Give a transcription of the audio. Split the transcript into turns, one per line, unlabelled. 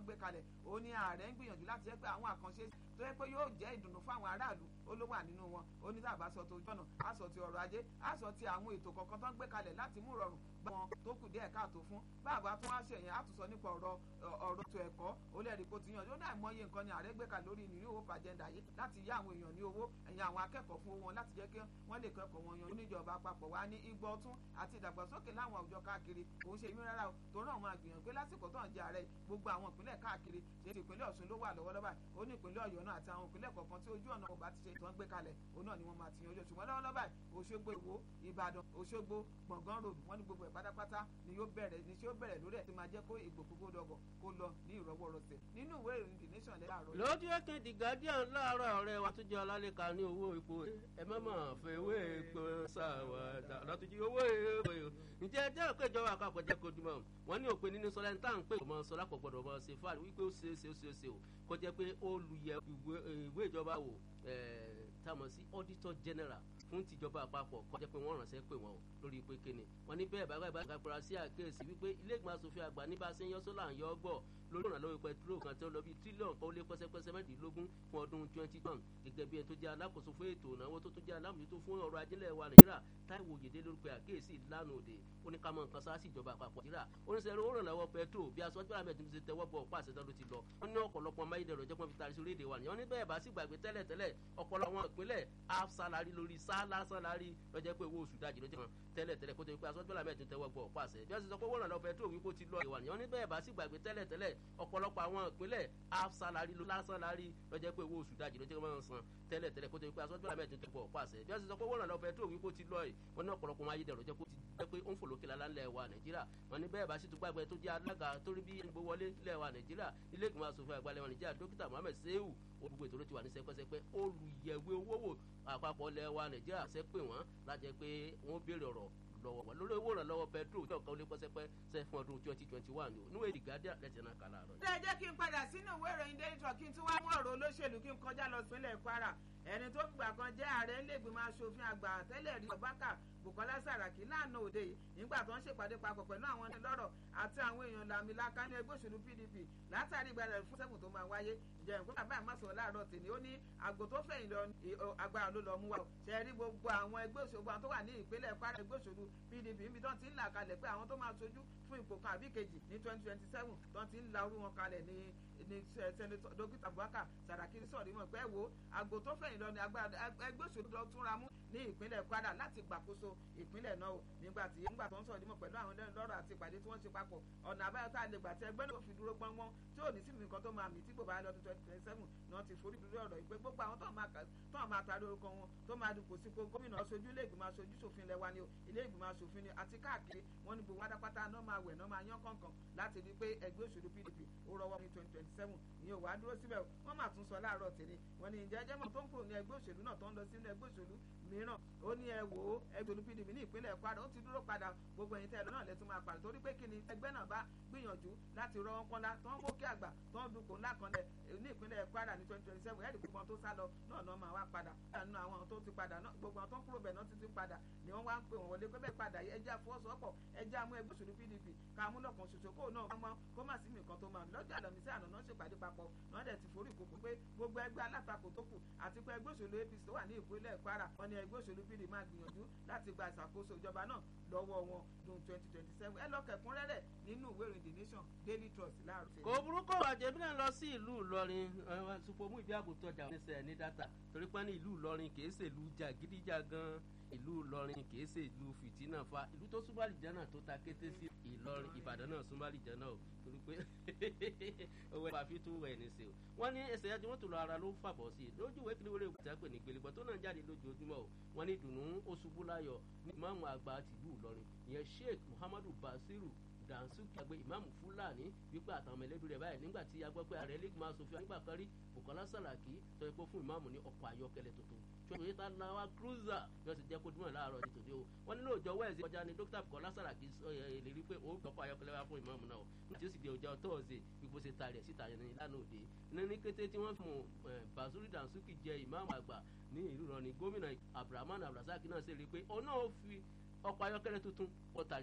wọ́n gbé kalẹ̀ ó ní ààrẹ ń gbìyànjú láti jẹ́ pé àwọn àkànṣe tó yẹ pé yóò jẹ́ ìdùnnú fún àwọn aráàlú ó ló wà nínú wọn ó ní tàbá sọ tó jọ̀nà á sọ ti ọrọ̀ ajé á sọ ti àwọn ètò kọ̀ọ̀kan tó ń gbé kalẹ̀ láti mú rọrùn bá wọn tó kù díẹ̀ káàtó fún bàbá tó wá ṣe yẹn á tún sọ nípa ọ̀rọ̀ ọ̀rọ̀ ètò ẹ̀kọ́ ó lẹ́rìí kó ti yàn ó náà mọyé nǹkan ni ààrẹ gbé kalẹ̀ lórí ìnírí owó fàjẹ́ndà yìí láti yá àwọn èèyàn ní owó ẹ̀yìn àwọn akẹ́kọ̀ọ́ fún wọn láti jẹ́ kí wọ́n lè kẹ́kọ̀ọ́ wọn yan oníjọba àpapọ̀ wá ní igbó ọtún àti ìdàgbàsókè láwọn àwùjọ káàkiri òun ṣe ìmú rárá o tó náà máa gbìyànjú pé lásìkò tó ń jẹ ààrẹ gbogbo àwọn ìpínlẹ̀ káàkiri ṣe ti ìpínlẹ̀ Ọ̀ṣun ló wà lọ́wọ́lọ́wọ́ ó ní ìpínlẹ̀ Ọ̀yọ́ náà àti àwọn ìpínlẹ̀ kọ̀ọ̀kan tí ojú ọ̀nà ọba ti ṣe ìtàn gbé kalẹ̀ òun náà ni wọ́n máa ti yanjú ṣùgbọ́n lọ́wọ́lọ́wọ́ Òṣogbo Ìwó Ìbàdàn Òṣogbo Gbọ̀ngàn road wọ́n ní gbogbo ẹ̀ pátápátá ni yóò bẹ̀rẹ̀ ni ṣé ó bẹ̀rẹ̀ lórí ẹ̀ tó máa jẹ́ kó ìgbòkúgbòdọ̀gọ̀ kó lọ ní ìrọwọ́rọsẹ̀ nínú ìwé ìròyìn the nation láàárọ̀.
lójú ẹkẹ the guardian láàárọ̀ ọ̀rẹ́ wa tó jẹ́ ọlálẹ́ka ní owó epo ẹ má mà fẹ́ owó epo ṣàwádà lọ́túnjí owó epo ǹjẹ́ ẹjẹ́ òkè ìjọba àpapọ̀ jẹ́ kojú mọ́ wọ́n ní òpin nínú sọlá tá à ń pè ọmọ sọlá pọ̀ gbọ́dọ̀ mọ́ ṣe fáàlì wípé ó ṣe é ṣe ó ṣe é ṣe o kó jẹ́ pé ó lu yẹ ìwé ìjọba wò táwọn sí auditor general fún tìjọba àpapọ̀ kó jẹ́ pé wọ́n ránṣẹ́ pè wọ́n o lórí pé kíni wọ́n ní bẹ́ẹ̀ bàbá ìbára gbàgbọ́ra sí àkéèsí wípé ilé ìgbìmọ̀ asòfin àgbà ní bá a ṣe ń yọ sólà ń yọ ọ́ gbọ́ lórí ìrànlọ́wọ́ pẹtrol kan tó lọ bíi tírílíọ̀nù kan ó lé pẹ́sẹ́pẹ́sẹ́ mẹ́rìndínlógún fún ọdún twenty one gẹ́gẹ́ bí ẹ tó jẹ́ alákòóso fún ètò ìnáwó tó tún jẹ́ alámòjútó fún ọrọ̀ ajílẹ̀ wa nàìjíríà táìwò òyìnbó lórúkọ àkéèsí lánàá òde ó ní ká mọ nǹkan sáà sí ìjọba àpapọ̀ nàìjíríà ó ní sẹ́ni ó rànlọ́wọ́ pẹtrol bí aṣọ ọjọ́ àmì ẹ̀dùnmí ti tẹ́wọ́ bọ̀ ọ̀pá àṣẹ ló ti lọ wọ́n ní ọ̀pọ̀lọpọ̀ amáyédẹrùn ọjọ́ kan fi taari sí orílẹ̀-èdè wa nìyẹn ní bẹ́ẹ̀ bá sì gbàgbé tẹ́lẹ̀ tẹ́lẹ̀ ọ̀pọ̀lọpọ̀ àwọn ìpínlẹ̀ half salary lórí sálá salary lọ́jọ́ pé owó oṣù dájì ló ti hàn tẹ́lẹ̀ tẹ́lẹ̀ kó tó pé aṣọ ọjọ́ àmì ẹ̀dùn tẹ́wọ́ bọ̀ ọ̀pá àṣẹ bí wọ́n ti sọ pé wọ́n rànlọ́wọ́ pẹtrol wípé ó ti lọ ìwà nìyẹn ní bẹ́ẹ̀ bá sì gbàgbé tẹ́lẹ̀ tẹ́lẹ̀ ọ̀pọ̀lọpọ̀ àwọn ìpínlẹ̀ half salary ló lásán lárí lọ́jọ́ pé owó oṣù dájì ló ti máa ń san tẹ́lẹ̀ tẹ́lẹ̀ kó tó pé aṣọ ọjọ́ àmì ẹ̀dùn tẹ́wọ́ ọ̀pá àṣẹ bí wọ́n ti sọ pé wọ́n rànlọ́wọ́ pẹtrol wípé ó ti lọ ẹ̀ wọ́n ní ọ̀pọ̀lọpọ̀ wọn ayédèrú jẹ́ kó ti jẹ́ pé ó ń fòlókè lálá ńlẹ̀ wa nàìjíríà wọn ní bẹ́ẹ̀ bá sì tún gbàgbé tó jẹ́ alága torí bí ẹnìgbó wọlé ńlẹ̀ wa nàìjíríà ilé ìgbìmọ̀ asòfin àgbà lẹ́wọ̀n nàìjíríà dókítà mohammed sehu olùgbò ètò ló ti wà ní sẹpẹsẹpẹ olùyẹ̀wé owó wò àpapọ̀ lẹ̀ wa nàìjíríà ṣe pé wọ́n lájẹ́ pé wọ́n béèrè ọ̀rọ̀ lọ́wọ́ wọn lórí owó ìrànlọ́wọ́ petrol tí ọ̀kan ó lé pẹ́sẹ́pẹ́ sẹ́ fún ọdún twenty twenty one o níwèé ìgádà lẹ́sẹ̀ náà kà láàárọ̀.
ṣé ẹ jẹ́ kí n padà sínú ìwé ìròyìn daily trust kí n tún wá mú ọ̀rọ̀ olóṣèlú kí n kọjá lọ sílẹ̀ kwara ẹni tó gbà kan jẹ́ ààrẹ iléègbìmọ̀ asòfin àgbà tẹ́lẹ̀ rí ọ̀bákà bukola saraki lánàá òde yìí nígbà tó ń ṣèpàdé papọ̀ pẹ̀lú àwọn onílọ́rọ̀ àti àwọn èèyàn làmìlaka ní ẹgbẹ́ òṣèlú pdp látàrí ìgbàlẹ̀ fún sẹ́kùn tó máa wáyé ìjẹ́ ìpín bàbá àmọ́sọ̀ láàárọ̀ tèmi ó ní àgò tó fẹ̀yìn lọ agbára ló lọ mú wa ṣe rí gbogbo àwọn ẹgbẹ́ òṣèlú tó wà ní ìpínlẹ̀ kwara ẹgbẹ́ òṣèlú pdp níbi tó ti ń là kalẹ̀ pé àwọn tó máa sojú fún ipò kan àbí kejì ní twenty twenty seven tó ti ń la orú wọn kalẹ̀ ní ní sẹ́nitọ́ dókítà buhaka saraki sọ̀rọ̀ mọ̀ pé wo àgò tó fẹ̀yìn lọ ní agbára ẹgbẹ́ òṣèlú lọ túnra mú ní ìpínlẹ̀ kwara láti gbàkóso ìpínlẹ̀ náà o nígbà tí nígbà tó ń sọ̀rọ̀ nímọ̀ pẹ̀lú àwọn lọ́rọ̀ àti ìpàdé tí wọ́n ṣe papọ̀ ọ̀nà àbáyọ tá a lè gbà tí ẹgbẹ́ náà fi dúró gbọ́ngbọ́n tí ò ní sí nǹkan tó máa mì tí kò bá lọ́dún twenty twenty seven ni wọ́n ti forí lórí ọ̀rọ̀ ìpè gbogbo àwọn tó máa tarí orúkọ wọn tó máa dupò sípò gómìnà aṣojú ilé ìgbìmọ̀ aṣojú ṣòfin lẹ́wà ni o ilé ìgbìmọ̀ aṣòfin ni àti káàkiri wọn ní gbogbo wádápátá náà máa wẹ̀ náà máa yán kọ̀ọ̀kan láti rí pé ẹgbẹ́ òṣèlú pdp ó rọwọ́ ní twenty twenty seven ìyẹn ò wá dúró síbẹ̀ wọ́n máa tún sọ láàárọ̀ tèmi wọ́n ní ìjẹ́ ẹjẹ́ mọ̀ tó ń kúrò ní ẹgbẹ́ òṣèlú náà tó ń lọ sínú ẹgbẹ́ òṣèlú mìíràn ó ní ẹ wò ó ẹgbẹ́ òṣèlú pdp ní ìpínlẹ̀ kwara ó ti dúró padà gbogbo ẹ̀yin tẹ́ ẹ lọ náà lẹ́tún máa padà torí pé kí ni ẹgbẹ́ náà bá gbìyànjú láti rọ wọn kọ́lá tó ń mókè àgbà tó ń dupò ńlá kan lẹ̀ ní ìpínlẹ̀ kwara ní twenty twenty seven ẹ̀rí gbogbo àwọn tó sá lọ náà náà máa wá padà nínú àwọn tó ti padà náà gbogbo àwọn tó ń kúrò bẹ̀ náà ti ti padà ni wọ́n wá ń pè wọ́n wọlé pé bẹ́ẹ̀ padà yìí ẹjẹ́ àfọwọ́sowọ́pọ̀ ẹjẹ́ àmú ẹgbẹ́ òṣèlú pdp ká mú lọ́kàn ṣoṣo kó náà mọ́ kó má sí nǹkan tó máa lọ́jọ́ àlọ́mísí àná náà ṣèpàdé papọ̀ náà dẹ̀ ti forí ìkókó pé gbogbo ẹgbẹ́ alátakò tó kù àti pé ẹgbẹ́ òṣèlú apc tó wà ní ìpínlẹ̀ kwara wọn ni ẹgbẹ́ òṣèlú pdp máa gbìyànjú láti gba ìṣàkóso ìjọba náà lọ́wọ́ wọn dùn twenty twenty seven ẹ lọ́kẹ̀kúnrẹ́rẹ́ nínú ìwé ìròyìn the nation daily trust láàrú.
kò burúkú àjẹbí náà lọ sí ìlú ìlọrin ṣùpọ̀ ìbí àgùntàn ọjà oníṣẹ́ ní dátà torí pé ní ìlú ìlọrin kì í ṣèlú jàgídíjàgan ìlú ìlọrin kìí ṣe ìlú fìtínà fa ìlú tó súnmọ́ àlìjánà tó ta kété sí ìlọrin ìbàdàn náà súnmọ́ àlìjánà o torí pé owó ẹ̀fà fi tún wẹ̀ ní ṣe o wọ́n ní ẹsẹ̀ ẹjọ́ wọn tó lọ ara ló ń fàbọ̀ sí i lójú ìwé kíníwèrè ìgbà pè ní gbèlégbọ́ tó náà jáde lójoojúmọ́ o wọ́n ní ìdùnnú oṣubú láyọ̀ ní ìmáàmù àgbà tìlú ìlọrin ìyẹn sheikh muhammadu basiru dansuki agbe ìmáàmù fúlàní wípé àtàwọn mẹlẹbí rẹ báyìí nígbà tí a gbọ́ pé ààrẹ lẹ́gbẹ̀mọ asòfin nígbà kan rí bukola saraki sọ pé fún ìmáàmù ní ọkọ̀ ayọ́kẹ́lẹ́ tuntun toyota lawa cruiser yóò ti jẹ́ kó dúnmọ̀ láàárọ̀ ní tòde o wọ́n nílò ọjọ́ wẹ́ẹ̀sì kọjá ní dókítà bukola saraki lè rí pé ó gbọ́kọ̀ ayọ́kẹ́lẹ́ wá fún ìmáàmù náà nígbà tí ó sì di ọjọ́ tọ́ọ̀sì gbogbo ṣe ta rẹ̀ síta yẹn ní lánàá òde ní ní kété tí wọ́n fún basuri dansuki jẹ ìmáàmù àgbà ní ìlú rọ ní gómìnà abdulrahman abdulrasaq náà ṣe rí i pé òun náà fi ọkọ̀ ayọ́kẹ́lẹ́ tuntun ọ̀tà